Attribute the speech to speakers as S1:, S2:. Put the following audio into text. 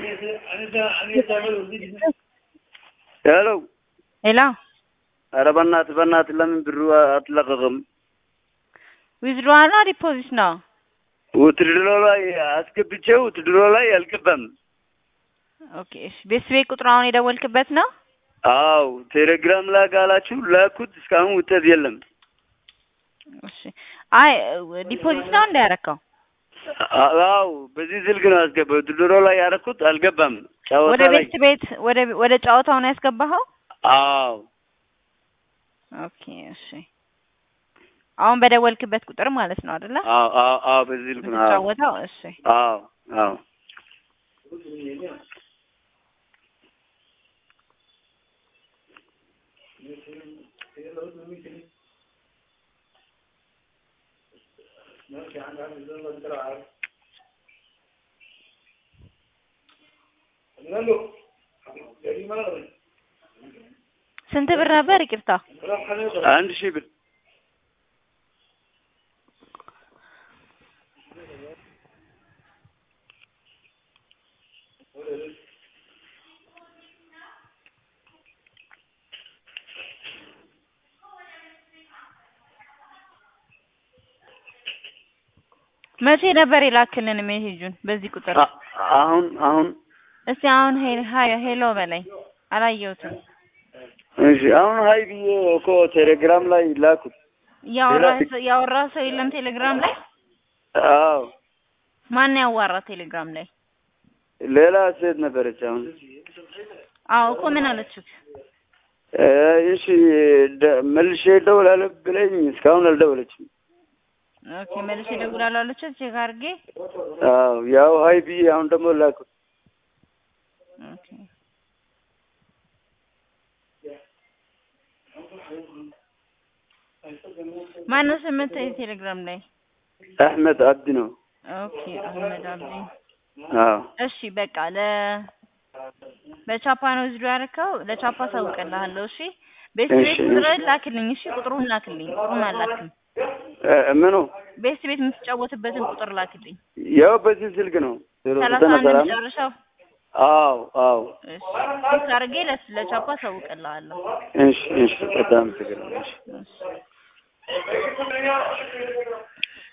S1: ሄሎ
S2: ሄሎ
S1: ኧረ በእናትህ በእናትህ ለምን ብሩ አትለቀቅም?
S2: ዊዝድሮዋል ነው ዲፖዚት ነው?
S1: ውትድሮ ላይ አስገብቼው ውትድሮ ላይ አልገባም።
S2: ኦኬ እሺ። ቤት ቤት ቁጥሩ አሁን የደወልክበት ነው?
S1: አው ቴሌግራም ላይ ካላችሁ ላኩት፣ እስካሁን ውጤት የለም።
S2: እሺ። አይ ዲፖዚት ነው እንዳያረከው
S1: አው በዚህ ስልክ ነው ያስገባው። ውትድሮ ላይ ያደረኩት አልገባም። ጨዋታ
S2: ወደ
S1: ላይ
S2: ቤት ቤት ወደ ወደ ጨዋታው ነው ያስገባኸው?
S1: አው
S2: ኦኬ እሺ። አሁን በደወልክበት ቁጥር ማለት ነው አይደለ?
S1: አው አው አው በዚህ ስልክ ነው። አዎ
S2: የምትጫወተው? እሺ
S1: አው አው
S2: ስንት ብር ነበር? ይቅርታ
S1: አንድ ሺህ ብር
S2: መቼ ነበር የላክልን ሜሴጁን? በዚህ ቁጥር
S1: አ- አሁን አሁን
S2: እስቲ አሁን ሄ- ሀይ ሄሎ በላይ አላየሁትም።
S1: እሺ አሁን ሀይ ብዬ እኮ ቴሌግራም ላይ ላኩት።
S2: ያወራ
S1: ሌላ-
S2: ያወራ ሰው የለም ቴሌግራም ላይ?
S1: አዎ
S2: ማን ያዋራ ቴሌግራም ላይ?
S1: ሌላ ሴት ነበረች። አሁን
S2: አዎ እኮ ምን አለችው?
S1: እ እሺ ደ- መልሼ እደውላለሁ ብለኝ እስካሁን አልደወለችም።
S2: ኦኬ መልሼ እደውላለሁ አለችው። ቼክ አድርጌ
S1: አዎ ያው ሀይ ብዬ አሁን ደግሞ ላኩት።
S2: ኦኬ ማነው ስምህ ቴሌግራም ላይ?
S1: አህመድ አብዲ ነው።
S2: ኦኬ አህመድ አብዲ።
S1: አዎ
S2: እሺ በቃ ለ በቻፓ ነው ዝዶ ያደረከው። ለቻፓ አሳውቅልሃለሁ። እሺ ቤት
S1: እሺ፣
S2: ቤት ቁጥርህን ላክልኝ። እሺ ቁጥሩን ላክልኝ። ቁጥሩን አላክልኝ።
S1: እ ምኑ
S2: ቤት ቤት የምትጫወትበትን ቁጥር ላክልኝ።
S1: ያው በዚህ ስልክ ነው። ዜሮ
S2: ሰላሳ
S1: ዘጠና
S2: አንድ
S1: ሰላም
S2: መጨረሻው።
S1: አዎ አዎ
S2: እሺ ቼክ አድርጌ ለ- ለቻፓ አሳውቅልሃለሁ።
S1: እሺ እሺ በጣም ትግር እሺ
S2: እሺ